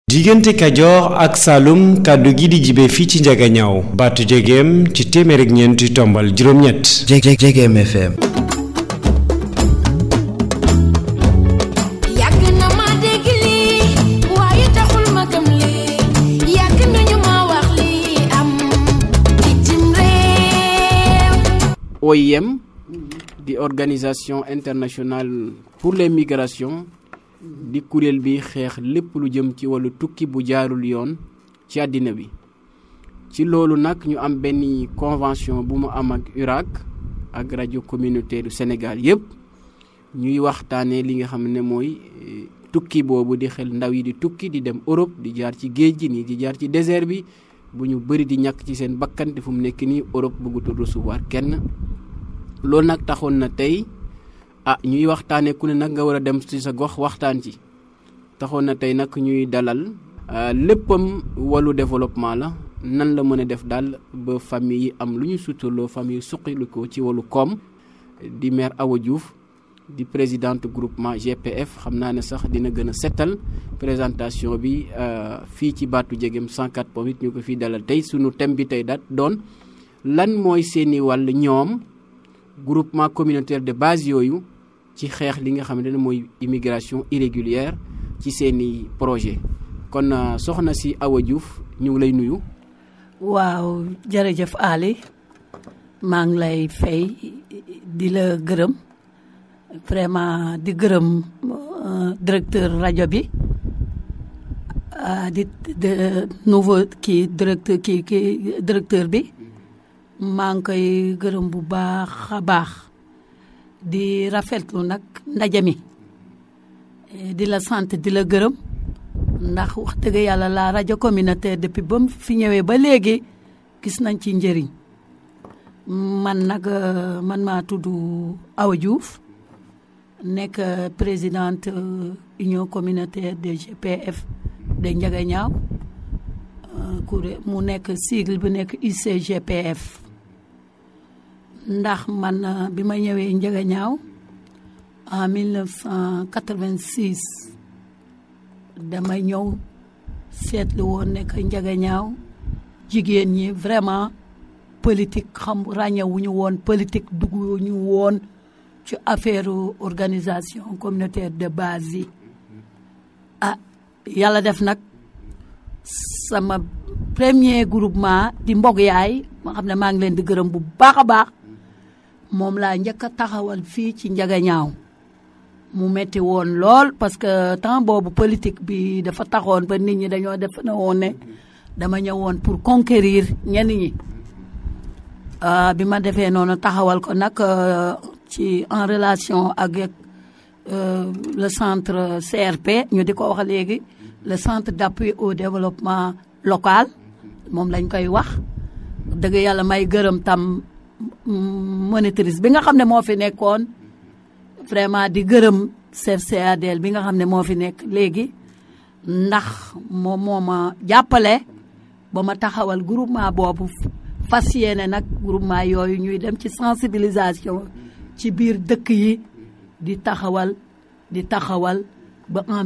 diggante kajoor ak saalum kàddu gi di jibe fii ci njagañaaw baatu jegeem ci téeméer ak ñeenti tombal juróom-ñett Jegem FM yàgg na ma dégg lii waaye taxul ma gëm lii yàgg nañu ma wax lii am bitim réew OIM di organisation internationale pour les migrations di kuréel bi xeex lépp lu jëm ci wàllu tukki bu jaarul yoon ci àddina bi ci loolu nag ñu am benn convention bu mu am ak URAC ak rajo communautaire du Sénégal yépp ñuy waxtaanee li nga xam ne mooy eh, tukki boobu di xel ndaw yi di tukki di dem Europe di jaar ci géej gi nii di jaar ci désert bi bu ñu bëri di ñàkk ci seen bakkan te fu mu nekk nii Europe bëggutul recevoir kenn loolu nag taxoon na tey ah ñuy waxtaanee ku ne nag nga war a dem ci sa gox waxtaan ci taxoon na tey nag ñuy dalal ah, léppam wàllu développement la nan la mën a def daal ba famille yi am lu ñu suturloo famille yi suqalikoo ci wàllu koom di maire Awa Diouf di présidente groupement GPF xam naa ne sax dina gën a setal présentation bi ah, fii ci baatu jegem 104 point 8 ñu ko fii dalal tey sunu thème bi tey daat doon lan mooy seeni wàll ñoom groupement communautaire de base yooyu ci xeex li nga xamante ne mooy immigration irrégulière ci seeni projet kon euh, soxna si Awa Diouf ñu ngi lay nuyu waaw jërëjëf Ali maa ngi lay fay di la gërëm vraiment di gërëm euh, directeur rajo bi ah, di de nouveau kii directeur kii kii directeur bi maa ngi koy gërëm bu baax a baax di rafetlu nag ndaje mi Eh, di la sant di la gërëm ndax wax dëgg yàlla la rajo communautaire depuis ba mu fi ñëwee ba léegi gis nañ ci njëriñ man nag euh, man maa tudd Awa Diouf nekk euh, présidente euh, union communautaire de GPF de Ndiaganiao kuré mu nekk sigle bi nekk UCGPF ndax man bi ma ñëwee Ndiaganiao en 1986 dama ñëw seetlu woon ne que Ndiaganiao jigéen ñi vraiment politique xam ràññewuñu woon politique dugguñu woon ci affaire organisation communautaire de base yi ah yàlla def nag sama premier groupement di mbog yaay ma xam ne maa ngi leen di gërëm bu baax a baax moom laa njëkk a taxawal fii ci Ndiaganiao mu metti woon lool parce que temps boobu politique bi dafa taxoon ba nit ñi dañoo def na woon ne dama ñëwoon pour conquérir ñenn ñi ah, bi ma defee noonu taxawal ko nag euh, ci en relation ak euh, le centre CRP ñu di ko wax léegi le centre d'appui au développement local moom lañ koy wax dëgg yàlla may gërëm tam monitrice bi nga xam ne moo fi nekkoon vraiment di gërëm chef CADL bi nga xam ne moo fi nekk léegi ndax moom moo ma jàppale ba ma taxawal groupement boobu fas yéene nag groupement yooyu ñuy dem ci sensibilisation ci biir dëkk yi di taxawal di taxawal ba en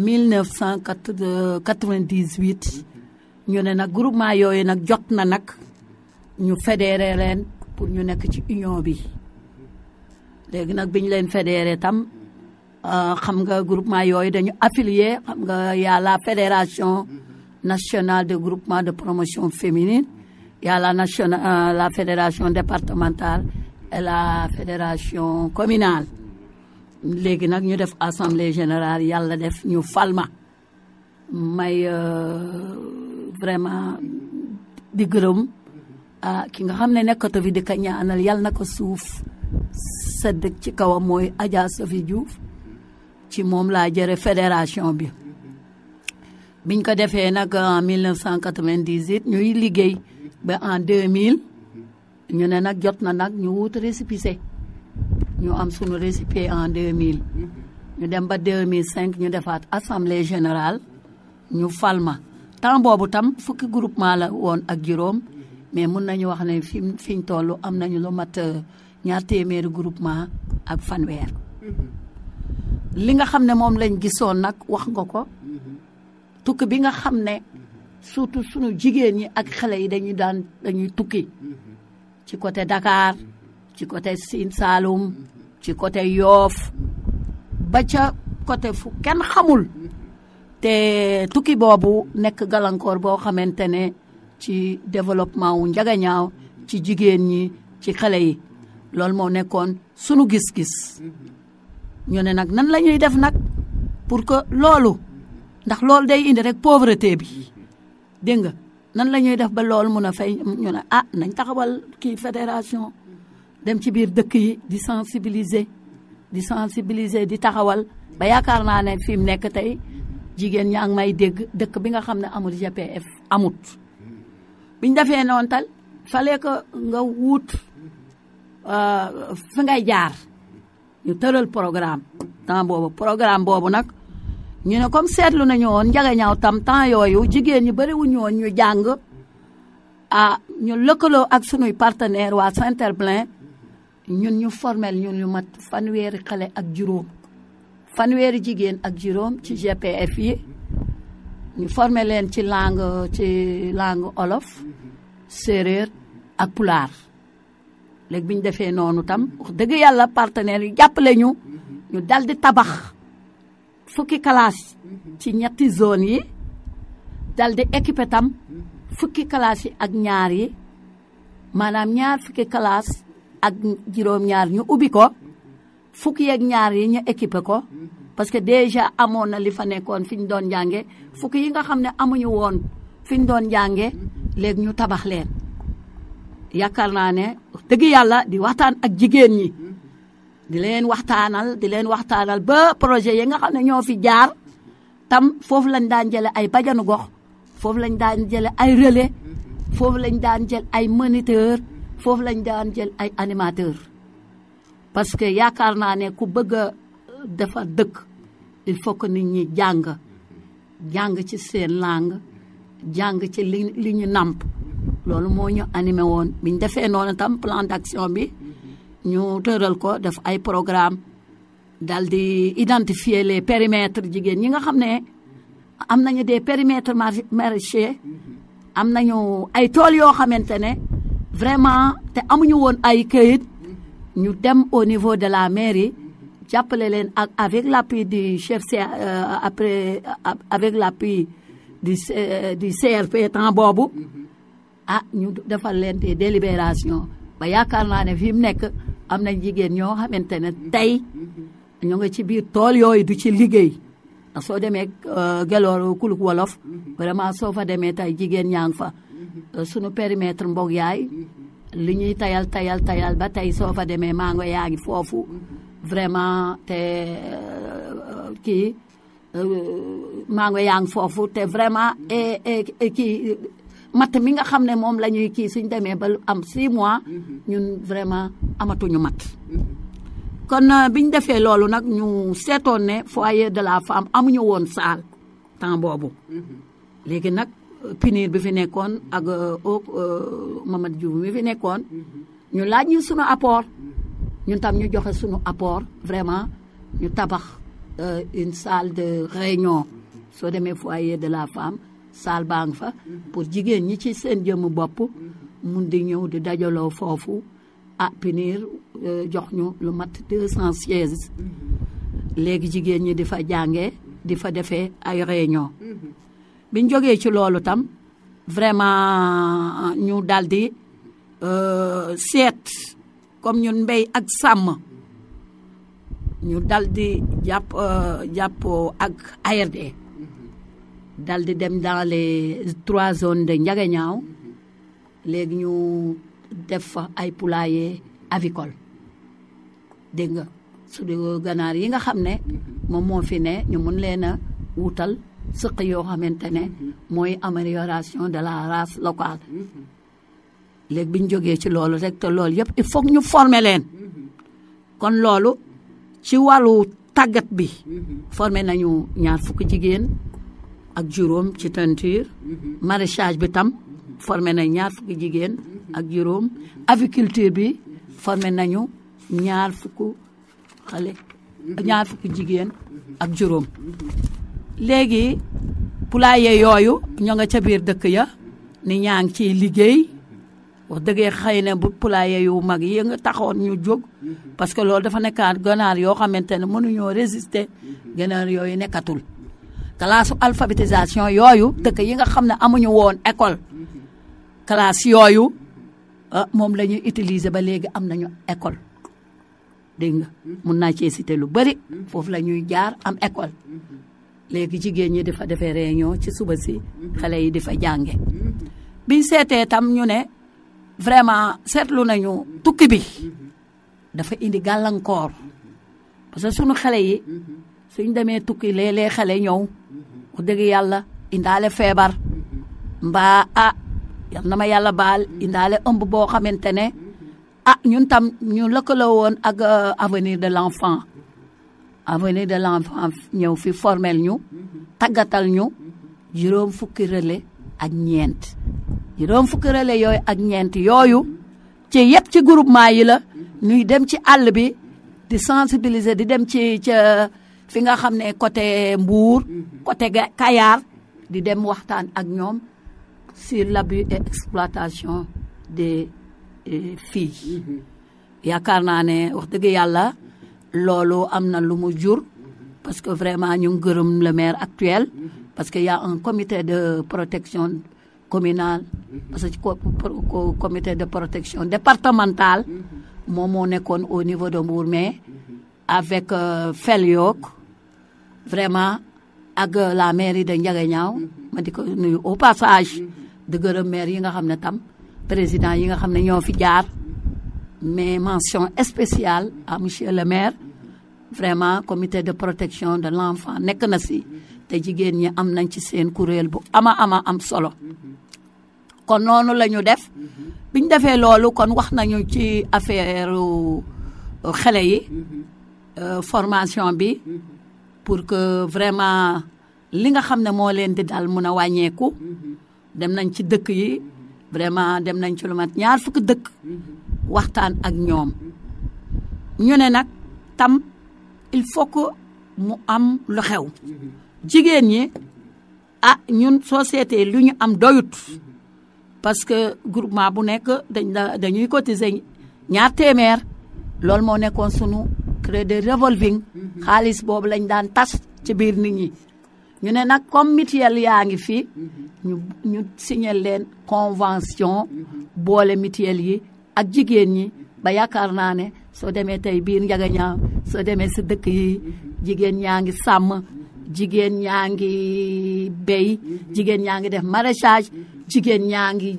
1998 ñu ne nag groupement yooyu nag jot na nag ñu fédéré leen pour ñu nekk ci union bi léegi nag bi ñu leen fédéré tam xam nga groupement yooyu dañu affilié xam nga y a la fédération nationale de groupement de promotion féminine y a la nationale la fédération départementale et la fédération communale léegi nag ñu def assemblée générale yàlla def ñu falma may vraiment di gërëm ah ki nga xam ne nekkatu fi di ka ñaanal yàlla na ko suuf sedd ci kawam mooy Adja Sophie Diouf ci moom laa jëre fédération bi biñ ko defee nag en 1998 ñuy liggéey ba en 2000 ñu ne nag jot na nag ñu wut récépissé ñu am sunu récépissé en 2000 ñu dem ba 2005 ñu defaat assemblée générale ñu falma temps boobu tam fukki groupement la woon ak juróom mais mun nañu wax ne fi fi ñu toll am nañu lu mat ñaar téeméeri groupement ak fanweer li nga xam ne moom lañ gisoon nag wax nga ko tukki bi nga xam ne surtout sunu jigéen ñi ak xale yi dañuy daan dañuy tukki ci côté Dakar ci côté Sine Saloum ci côté Yoff ba ca côté fu kenn xamul te tukki boobu nekk gàllankoor boo xamante ne ci développement wu njagañaaw ci jigéen ñi ci xale yi loolu moo nekkoon sunu gis-gis ñu ne nag nan la ñuy def nag pour que loolu ndax loolu day indi rek pauvreté bi dégg nga nan la ñuy def ba loolu mun a fay ñu ne ah nañ taxawal kii fédération dem ci biir dëkk yi di sensibiliser di sensibiliser di taxawal ba yaakaar naa ne fi mu nekk tey jigéen ñaa ngi may dégg dëkk bi nga xam ne amul GPF amut biñ defee noonu tal fallait que nga wut fi ngay jaar ñu tëral programme temps boobu programme boobu nag ñu ne comme seetlu nañu woon njagañaaw tam temps yooyu jigéen ñi bëriwuñu woon ñu jàng ah ñu lëkkaloo ak sunuy partenaire waa Saint-Herblain ñun ñu formel ñun ñu mat fanweeri xale ak juróom fanweeri jigéen ak juróom ci GPF yi ñu formé leen ci langue ci langue olof séeréer ak pulaar léegi bi ñu defee noonu tam wax dëgg yàlla partenaires yi jàppale ñu ñu dal di tabax fukki classe ci ñetti zone yi dal di équipé tam fukki classe yi ak ñaar yi maanaam ñaar fukki classe ak juróom-ñaar ñu ubbi ko fukki yeeg ñaar yi ñu équipé ko parce que déjà amoon na li fa nekkoon fi ñu doon jànge fukki yi nga xam ne amuñu woon fi ñu doon jànge léegi ñu tabax leen yaakaar naa ne dëgg yàlla di waxtaan ak jigéen ñi di leen waxtaanal di leen waxtaanal ba projet yi nga xam ne ñoo fi jaar tam foofu lañ daan jële ay bajanu gox foofu lañ daan jële ay relais foofu lañ daan jël ay moniteur foofu lañ daan jël ay animateur parce que yaakaar naa ne ku bëgg a defar dëkk il faut que nit ñi jàng jàng ci seen langue jàng ci li li ñu nàmp loolu moo ñu animé woon bi ñu defee noonu tam plan d'action bi ñu tëral ko def ay programme dal di identifier les périmètres jigéen ñi nga xam ne am nañu des périmètres maraîchers am nañu ay tool yoo xamante ne vraiment te amuñu woon ay këyit ñu dem au niveau de la mairie jàppale leen ak avec l'appui du chef C après avec l'appui du du CRP temps boobu ah ñu defal leen des délibération ba yaakaar naa ne fi mu nekk am na jigéen ñoo xamante ne tey ñoo nga ci biir tool yooyu du ci liggéey ndax soo demee Gelor kuluk wolof vraiment soo fa demee tey jigéen ñaa ngi fa sunu périmètre mbog yaay li ñuy tayal tayal tayal ba tey soo fa demee maa nga yaa ngi foofu vraiment te kii maa nga yaa ngi foofu te vraiment et kii matt mi nga xam ne moom la ñuy kii suñ demee ba am 6 mois ñun vraiment amatuñu matt kon biñ defee loolu nag ñu seetoon ne foyer de la femme amuñu woon saal temps boobu léegi nag punir bi fi nekkoon ak au Mamadou Diouf mi fi nekkoon ñu laaj ñu sunu apport ñun tam ñu joxe sunu apport vraiment ñu tabax une salle de réunion soo demee foyer de la femme salle baa ngi fa pour jigéen ñi ci seen jëmm bopp mun di ñëw di dajaloo foofu ah punir jox ñu lu mat deux cent sièges léegi jigéen ñi di fa jàngee di fa defee ay réunion biñ jógee ci loolu tam vraiment ñu daldi seet comme ñun mbéy ak sàmm ñu daldi jàpp jàppoo ak ARD daldi dem dans les trois zones de Ndiaganiao léegi ñu def fa ay poulailler avicole dégg nga su dee ganaar yi nga xam ne moom moo fi ne ñu mun leen a wutal sëq yoo xamante ne mooy amélioration de la race locale léegi bi ñu jógee ci loolu rek te loolu yëpp il faut ñu former leen kon loolu ci wàllu tàggat bi formé nañu ñaar fukki jigéen ak juróom ci teinture maraîchage bi tam formé nañ ñaar fukki jigéen ak juróom aviculture bi formé nañu ñaar fukk xale ñaar fukki jigéen ak juróom léegi poulailler yooyu ñoo nga ca biir dëkk ya ni ñaa ngi ciy liggéey wax dëggee xëy na bu poulailler yu mag yi nga taxoon ñu jóg parce que loolu dafa nekkaat ganaar yoo xamante ne mënuñoo résister ganaar yooyu nekkatul classe alphabétisation yooyu dëkk yi nga xam ne amuñu woon école classe yooyu ah moom la ñuy utiliser ba léegi am nañu école dégg nga mun naa cee citer lu bëri foofu la ñuy jaar am école léegi jigéen ñi di fa defee réunion ci suba si xale yi di fa jànge biñ seetee tam ñu ne vraiment seetlu nañu tukki bi dafa indi gàllankoor parce que sunu xale yi suñ demee tukki léeg-léeg xale ñëw wax dëgg yàlla indaale feebar mbaa ah yal na ma yàlla baal indaale ëmb boo xamante ne ah ñun tam ñu lëkkaloo woon ak avenir de l'enfant avenir de l'enfant ñëw fi formel ñu tàggatal ñu juróom fukki relais ak ñeent juróom fukki relais yooyu ak ñeent yooyu ci yëpp ci groupement yi la ñuy dem ci àll bi di sensibiliser di dem ci ca fi nga xam ne côté Mbour côté Kayar di dem waxtaan ak ñoom sur l'abus et exploitation des filles yaakaar naa ne wax dëgg yàlla loolu am na lu mu jur parce que vraiment ñu ngi gërëm le maire actuel parce que y a un comité de protection communale parce que comité de protection départementale moom moo nekkoon au niveau de Mbour mais avec Feliok vraiment ak la mairie de Ndiaganiao ma di ko nuyu au passage de gërëm maire yi nga xam ne tam président yi nga xam ne ñoo fi jaar mais mention spéciale à monsieur le maire vraiment comité de protection de l'enfant nekk na si te jigéen ñi am nañ ci seen kuréel bu ama ama am solo kon noonu la ñu def biñ defee loolu kon wax nañu ci affaire xale yi formation bi pour que vraiment li nga xam ne moo leen di dal mun a wàññeeku dem nañ ci dëkk yi vraiment dem nañ ci lu mat ñaar fukki dëkk waxtaan ak ñoom ñu ne nag tam il faut que mu am lu xew jigéen ñi ah ñun société lu ñu am doyut parce que groupement bu nekk dañ la dañuy cotiser ñaar téeméer loolu moo nekkoon sunu crédit revolving xaalis boobu lañ daan tas ci biir nit ñi ñu ne nag comme mutuelle yaa ngi fi ñu ñu signé leen convention boole mutuelle yi ak jigéen ñi ba yaakaar naa ne soo demee tey biir Ndiaganiao soo demee si dëkk yi jigéen ñaa ngi sàmm jigéen ñaa ngi béy jigéen ñaa ngi def maraîchage jigéen ñaa ngi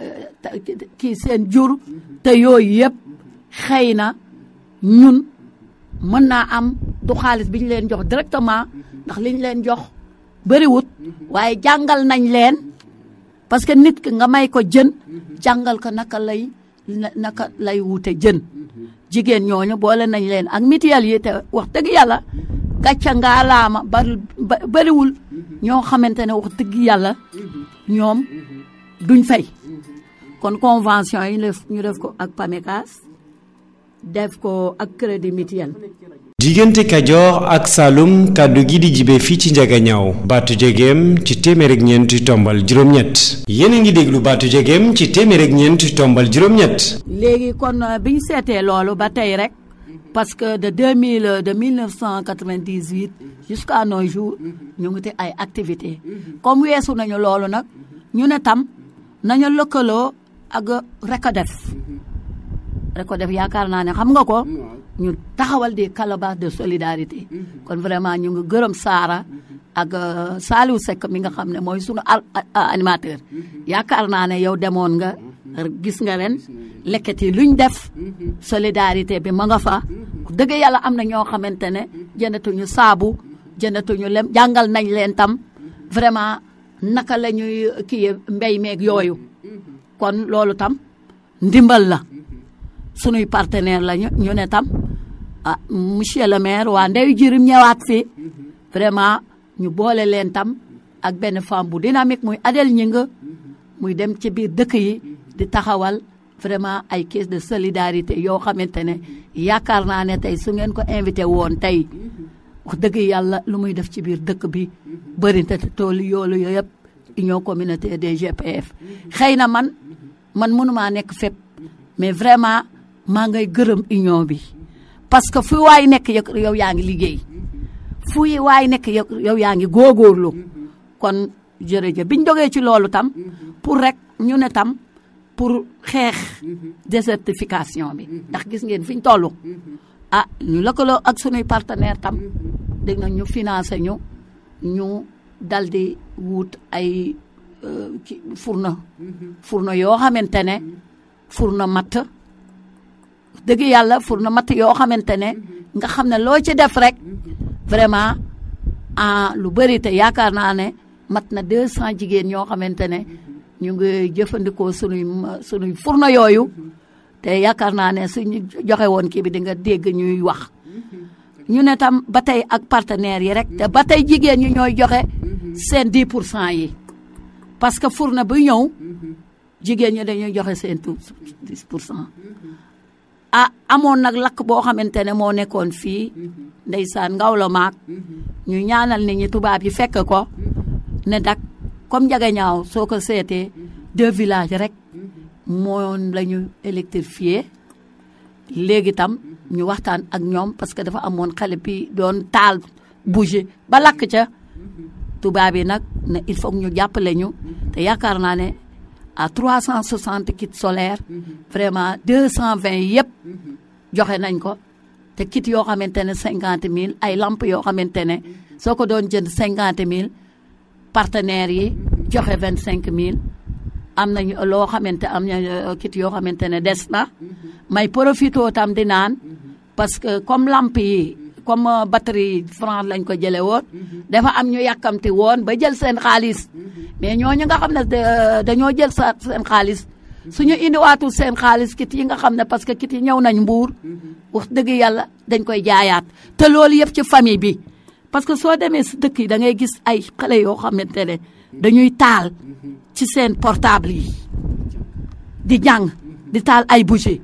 kii seen jur te yooyu yëpp xëy na ñun mën naa am du xaalis bi ñu leen jox directement ndax li ñu leen jox bëriwut waaye jàngal nañ leen parce que nit ki nga may ko jën jàngal ko naka lay naka lay wute jën jigéen ñooñu boole nañ leen ak mutuelle yi te wax dëgg yàlla gàcca ngaa laama bari bariwul ñoo xamante ne wax dëgg yàlla ñoom duñ fay kon convention yi ñu def ko ak PAMECAS def ko ak crédit mutuel diggante kajoor ak saalum kàddu gi di jibe fii ci njagañaaw baatu jegeem ci téeméer ak ñeent tombal juróom-ñett yéen a ngi déglu baatu jegeem ci téeméer ak ñeent tombal juróom-ñett léegi kon bi ñu seetee loolu ba tey rek parce que de 2000 de 1998 jusqu'à nos jours ñu ngi te ay activités comme weesu nañu loolu nag ñu ne tam nañu lëkkaloo ak RECODEF RECODEF yaakaar naa ne xam nga ko ñu taxawal des calebasses de solidarité kon vraiment ñu ngi gërëm Saara ak Saliou Seck mi nga xam ne mooy sunu animateur yaakaar naa ne yow demoon nga gis nga leen lekket yi luñ def solidarité bi ma nga fa dëgg yàlla am na ñoo xamante ne jëndatuñu saabu jëndatuñu lem jàngal nañ leen tam vraiment naka la ñuy kii mbéy meeg yooyu kon loolu tam ndimbal la sunuy partenaire la ñu ñu ne tam ah monsieur le maire waa ndeyu jirim ñëwaat fi vraiment ñu boole leen tam ak benn femme bu dynamique muy Adel Ñinga muy dem ci biir dëkk yi di taxawal vraiment ay caisse de solidarité yoo xamante ne yaakaar naa ne tey su ngeen ko invité woon tey wax dëgg yàlla lu muy def ci biir dëkk bi bëri na te tool yoolu yooyu yëpp union communautaire des GPF xëy na man man mënumaa nekk fépp mais vraiment maa ngay gërëm union bi parce que fu waay nekk yow yow yaa ngi liggéey fu waay nekk yow yow yaa ngi góorgóorlu kon jërëjëf biñ jógee ci loolu tam pour rek ñu ne tam pour xeex désertification bi ndax gis ngeen fi ñu toll ah ñu lëkkaloo ak sunuy partenaire tam dégg nga ñu financé ñu ñu dal di wut ay euh, ki fourneau fourneau yoo xamante ne fourneau matt dëgg yàlla fourneau matt yoo xamante ne nga xam ne loo ci def rek vraiment ah lu bëri te yaakaar naa ne mat na deux cent jigéen ñoo xamante ne ñu ngi jëfandikoo sunuy sunuy fourneau yooyu te yaakaar naa ne suñu joxe woon kii bi di nga dégg ñuy wax ñu ne tam ba tey ak partenaires yi rek te ba tey jigéen ñi ñooy joxe seen 10 pour cent yi parce que fourneau bu ñëw jigéen ñi dañuy joxe seen tout 10 pour cent ah amoon nag lakk boo xamante ne moo nekkoon fii ndeysaan ngaw la maak ñu ñaanal nit ñi tubaab yi fekk ko ne dak comme njaga ñaaw soo ko seetee deux villages rek moom la ñu électrifié léegi tam ñu waxtaan ak ñoom parce que dafa amoon xale bi doon taal bougie ba lakk ca tubaab yi nag ne il faut ñu jàppale ñu te yaakaar naa ne à 360 kits solaires vraiment 220 yëpp joxe nañ ko te kit yoo xamante ne 50 000 ay lamp yoo xamante ne soo ko doon jënd 50 000 partenaires yi joxe 25 000 am nañu loo xamante am na kit yoo xamante ne des na may profito tam di naan parce que comme lamp yi comme batterie franc lañ ko jële woon dafa am ñu yàkkamti woon ba jël seen xaalis mais ñooñu nga xam ne dañoo jël sa seen xaalis suñu indiwaatul seen xaalis kit yi nga xam ne parce que kit yi ñëw nañ mbuur wax dëgg yàlla dañ koy jaayaat te loolu yëpp ci famille bi parce que soo demee si dëkk yi da ngay gis ay xale yoo xamante ne dañuy taal ci seen portable yi di jàng di taal ay bougie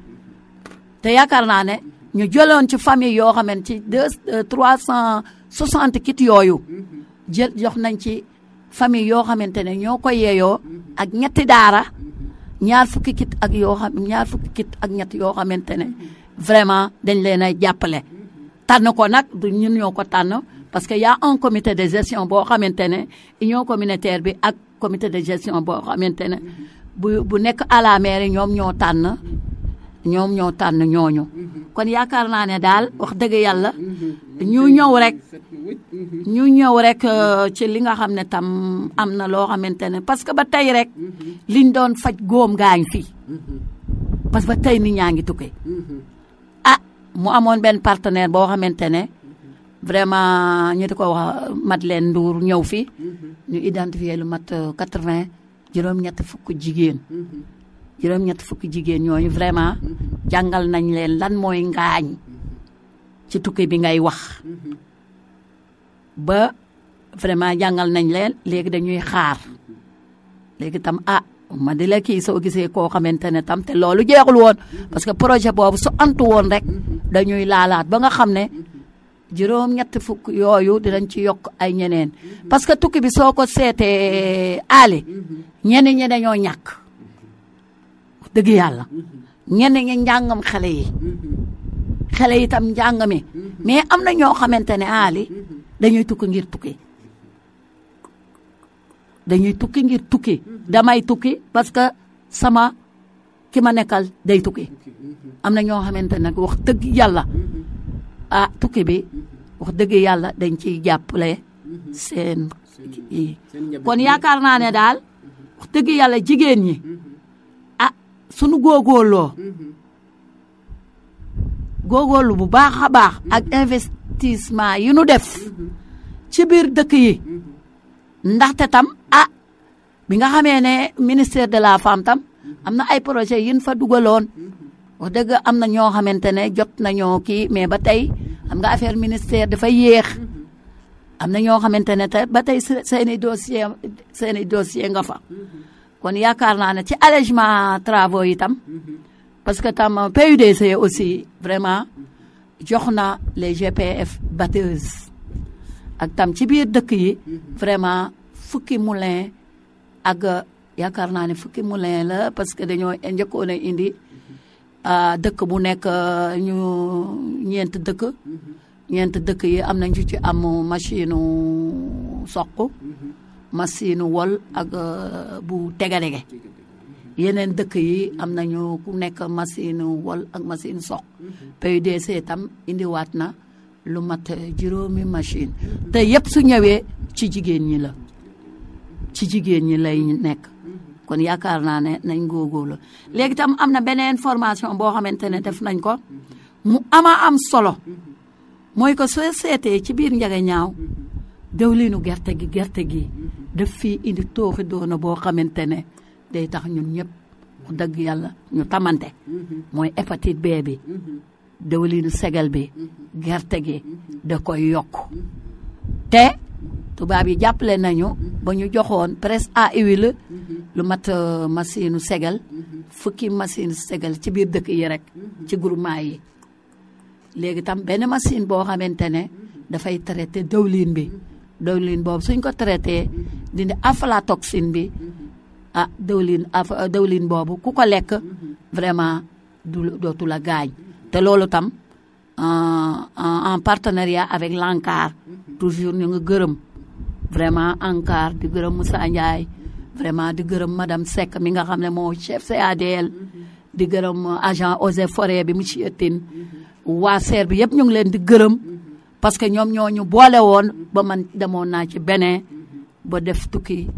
te yaakaar naa ne ñu jëloon ci famille yoo xamante ci deux trois cent soixante kit yooyu jël jox nañ ci famille yoo xamante ne ñoo ko yeeyoo ak ñetti daara ñaar fukki kit ak yoo xam ñaar fukki kit ak ñett yoo xamante ne vraiment dañ leen a jàppale tànn ko nag du ñun ñoo ko tànn parce que y a un comité de gestion boo xamante ne union communautaire bi ak comité de gestion boo xamante ne bu bu nekk à la mairie ñoom ñoo tànn ñoom ñoo tànn ñooñu kon yaakaar naa ne daal wax dëgg yàlla ñu ñëw rek ñu ñëw rek ci li nga xam ne tam am na loo xamante ne parce que ba tey rek liñ doon faj góom gaañ fii parce que ba tey nit ñaa ngi tukki ah mu amoon benn partenaire boo xamante ne vraiment ñu di ko wax Madeleine Ndour ñëw fi ñu identifier lu mat quatre-vingt juróom-ñett fukk jigéen juróom-ñett fukki jigéen ñooñu vraiment jàngal nañ leen lan mooy ngaañ ci tukki bi ngay wax ba vraiment jàngal nañ leen léegi dañuy xaar léegi tam ah ma di la kii soo gisee koo xamante ne tam te loolu jeexul woon parce que projet boobu su antu woon rek dañuy laalaat ba nga xam ne juróom-ñett fukk yooyu dinañ ci yokk ay ñeneen parce que tukki bi soo ko seetee aali ñeneen ñi dañoo ñàkk dëgg yàlla ñenn ñi njàngam xale yi xale yi itam njàng mi mais am na ñoo xamante ne aali dañuy tukki ngir tukki dañuy tukki ngir tukki damay tukki parce que sama ki ma nekkal day tukki am na ñoo xamante ne wax dëgg yàlla ah tukki bi wax dëgg yàlla dañ ciy jàppale seen kon yaakaar naa ne daal wax dëgg yàlla jigéen ñi sunu góogóorloo góogóorlu bu baax a baax ak investissement yi nu def ci biir dëkk yi ndaxte tam ah bi nga xamee ne ministère de la femme tam am na ay projet yin fa dugaloon wax dëgg am na ñoo xamante ne jot nañoo kii mais ba tey xam nga affaire ministère dafa yéex am na ñoo xamante ne te ba tey seeni dossier seeni dossier nga fa kon yaakaar naa ne ci allègement travaux yi tam parce que tam PUDC aussi vraiment jox na les GPF batteuses ak tam ci biir dëkk yi vraiment fukki moulin ak euh, yaakaar naa ne fukki moulin la parce que dañoo njëkkoon a indi ah, dëkk bu nekk euh, ñu ñeent dëkk ñeent dëkk yi am nañ ci ci am machine soq machine wol ak euh, bu tegadege yeneen dëkk yi am nañu ku nekk machine wol ak machine soq PUDC tam indiwaat na lu mat juróomi machine te yëpp su ñëwee ci jigéen ñi la ci jigéen ñi lay nekk kon yaakaar naa ne nañ góogóorlu léegi tam am na beneen formation boo xamante ne def nañ ko mu ama am solo mooy ko soo seetee ci biir njaga ñaaw dawlinu gerte gi gerte gi daf fii indi tooxi doona boo xamante ne day tax ñun ñëpp wax dëgg yàlla ñu tamante mooy hépatite B bi dawlinu segal bi gerte gi da koy yokk te tubaab yi jàppale nañu ba ñu joxoon presse à huile lu mat euh, machine segal fukki machine segal ci biir dëkk yi rek ci groupement yi léegi tam benn machine boo xamante ne dafay traité dawlin bi dawlin boobu suñ ko traité dindi aflatoxine bi ah dawlin af dawlin boobu ku ko lekk vraiment du dootu la gaañ te loolu tam en en partenariat avec l'ANCAR toujours ñu ngi gërëm vraiment ANCAR di gërëm Moussa Ndiaye vraiment di gërëm madame Seck mi nga xam ne moo chef CADL di gërëm agent eaux et forêt bi monsieur Tine waa SER bi yëpp ñu ngi leen di gërëm parce que ñoom ñoo ñu boole woon ba man demoon naa ci Benin ba def tukki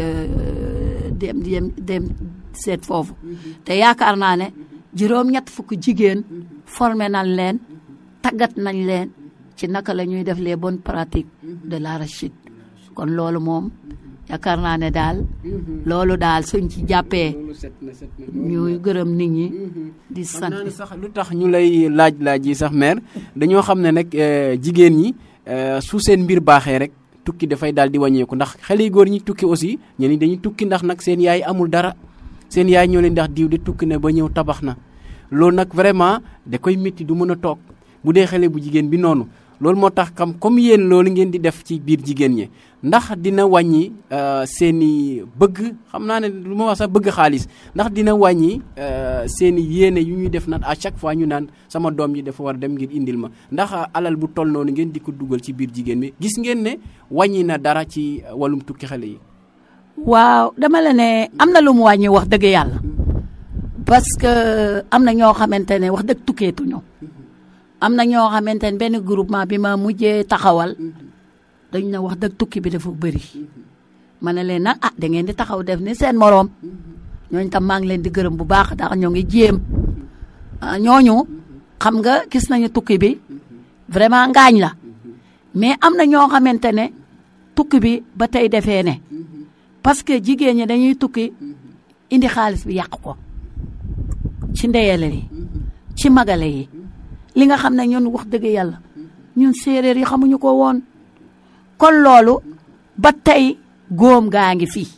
dem dem dem seet foofu te yaakaar naa ne juróom-ñett fukk jigéen formé nañ leen tàggat nañ leen ci naka la ñuy def les bonnes pratiques de l'arachide kon loolu moom yaakaar naa ne daal loolu daal suñ ci jàppee loolu set na set na ñuy gërëm nit ñi di xam sant naa ne sax lu tax ñu lay laaj laaj yi sax mère dañoo xam ne nag eh, jigéen ñi eh, su seen mbir baaxee rek tukki dafay daal di wàññeeku ndax xale yu góor ñi tukki aussi ñenn ñi dañuy tukki ndax nag seen yaay amul dara seen yaay ñoo leen ndax diw de tukki ne ba ñëw tabax na loolu nag vraiment da koy métti du mën a toog bu dee xale bu jigéen bi noonu loolu moo tax kam comme yéen loolu ngeen di def ci biir jigéen ñi ndax dina wàññi euh, seen i bëgg xam naa ne lu ma wax sax bëgg xaalis ndax dina wàññi euh, seen i yéene yu ñuy def naan à chaque fois ñu naan sama doom ji dafa war dem ngir indil ma ndax euh, alal bu toll noonu ngeen di ko dugal ci biir jigéen bi gis ngeen ne wàññi na dara ci euh, wàllum tukki xale yi. waaw dama la ne am na lu mu wàññi wax dëgg yàlla parce que am na ñoo xamante ne wax dëgg tukkeetuñu am na ñoo xamante ne benn groupement bi ma mujjee taxawal dañ na wax dëgg tukki bi dafa bëri ma ne leen nag ah da ngeen di taxaw def ni seen moroom ñooñu tam maa ngi leen di gërëm bu baax ndax ñoo ngi jéem ah, ñooñu xam nga gis nañu tukki bi vraiment ngaañ la mais am na ñoo xamante ne tukki bi ba tey defee ne parce que jigéen ñi dañuy tukki indi xaalis bi yàq ko ci ndeyale yi ci magale yi li nga xam ne ñun wax dëgg yàlla ñun séeréer yi xamuñu ko woon kon loolu ba tey góom gaa ngi fii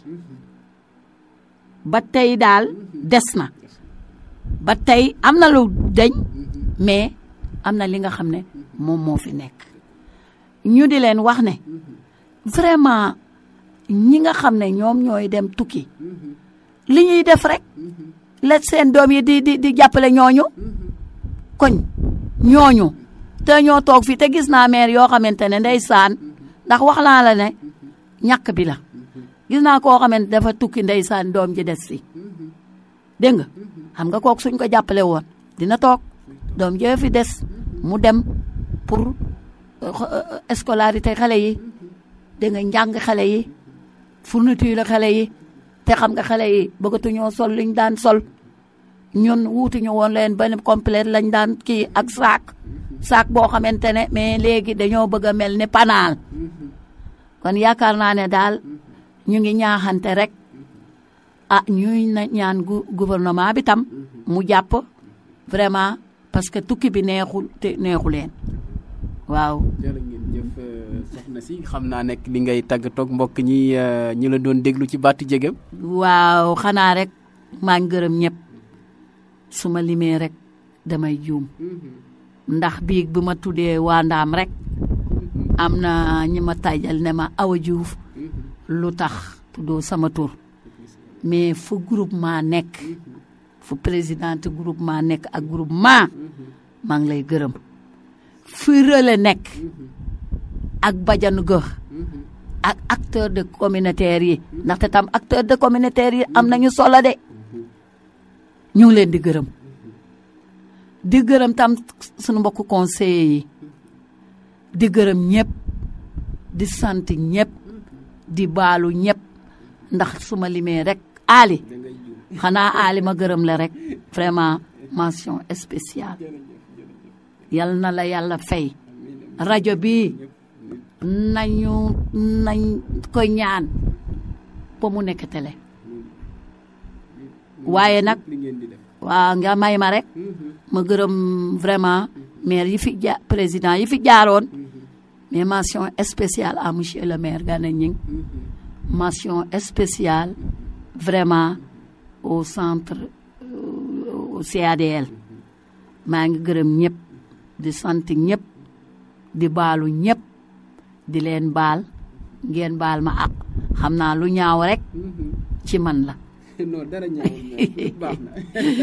ba tey daal des na ba tey am na lu deñ mais am na li nga xam ne moom moo fi nekk ñu di leen wax ne vraiment ñi nga xam ne ñoom ñooy dem tukki li ñuy def rek la seen doom yi di di di jàppale ñooñu koñ ñooñu te ñoo toog fii te gis naa maire yoo xamante ne ndeysaan ndax wax naa la ne ñàkk bi la gis naa koo xamante dafa tukki ndeysaan doom ji des fi dégg nga xam nga kooku suñ ko jàppale woon dina toog doom ji fi des mu dem pour euh, scolarité xale yi dégg nga njàng xale yi fourniture xale yi te xam nga xale yi bëggatuñoo sol liñ daan sol ñun wuutuñu woon leen benn complète lañ daan kii ak saak saak boo xamante ne mais léegi dañoo bëgg a mel ni panaal kon yaakaar naa ne daal ñu ngi ñaaxante rek ah ñuy na ñaan gu gouvernement bi tam mu jàpp vraiment parce que tukki bi neexul te neexu leen waaw jërë ngeen jëf soxna si xam naa nekk li ngay tàggatoog mbokk ñi euh, ñi la doon déglu ci baatu jegem waaw xanaa rek maa ngi gërëm ñëpp su ma limee rek damay juum ndax biig bi ma tuddee waa ndaam rek am na ñi ma tàjjal ne ma Awa Diouf lu tax tuddoo sama tur mais fu groupement nekk fu présidente groupement nekk ak groupement maa ngi lay gërëm fu relais nekk ak bajanu gox ak acteur de communautaire yi ndaxte tam acteur de communautaire yi am nañu solo de ñu ngi leen di gërëm di gërëm tam suñu mbokku conseillers yi di gërëm ñëpp di sant ñëpp di baalu ñëpp ndax su ma limee rek Ali xanaa Ali ma gërëm la rek vraiment mention spéciale yal na la yàlla fay rajo bi nañu nañ koy ñaan ba mu nekk télé waaye nag waaw nga may ma rek ma gërëm vraiment maire yi fi ja président yi fi jaaroon mais mention spéciale à monsieur le maire Gana Gning mention spéciale vraiment au centre euh, au CADL maa ngi gërëm ñëpp di sant ñëpp di baalu ñëpp di leen baal ngeen baal ma ak xam naa lu ñaaw rek ci man la non dara ñaawul baax na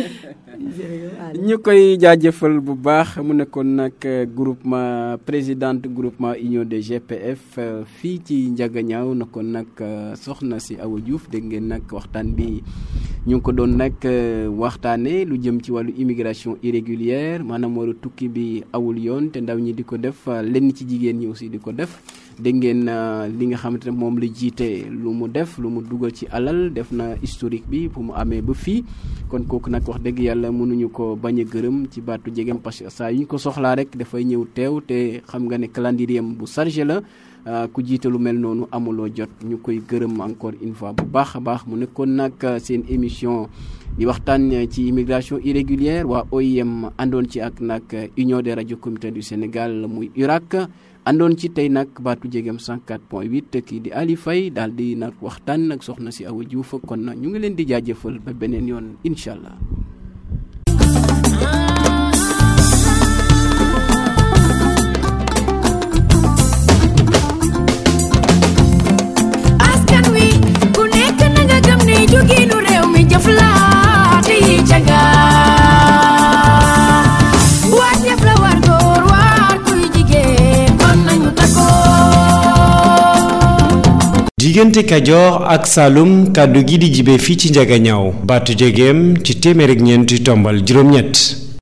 ñu koy jaajëfal bu baax mu nekkoon nag groupement présidente groupement union des GPF fii ci Njagañaaw nekkoon nag soxna si Awa Diouf dégg ngeen nag waxtaan bi ñu ngi ko doon nag waxtaane lu jëm ci wàllu immigration irrégulière maanaam waru tukki bi awul yoon te ndaw ñi di ko def lenn ci jigéen ñi aussi di ko def dégg ngeen li nga xamante ne moom la jiite lu mu def lu mu dugal ci alal def na historique bi bu mu amee ba fii kon kooku nag wax dëgg yàlla mënuñu ko bañ a gërëm ci baatu jegem parce que saa yu ñu ko soxlaa rek dafay ñëw teew te xam nga ne calendrier bu chargé la ku jiite lu mel noonu amuloo jot ñu koy gërëm encore une fois bu baax a baax mu nekkoon nag seen émission di waxtaan ci immigration irrégulière waa OIM àndoon ci ak nag union des radio communautaires du Sénégal muy URAC àndoon ci tey nag baatu jegem 104.8 kii di Ali Faye daal di nag waxtaan ak soxna si Awa Diouf kon ñu ngi leen di jaajëfal ba beneen yoon incha allah. askan wi ku nekk na nga gëm ne jógeenu réew mi jëflaate yi jaga waa jëf la war góor waar kuy jigéen kon nañu takkoo diggante kajoor ak saalum kàddu gi di jibe fii ci njagañaaw baatu jegeem ci téeméer ak ñeenti tombal juróom-ñett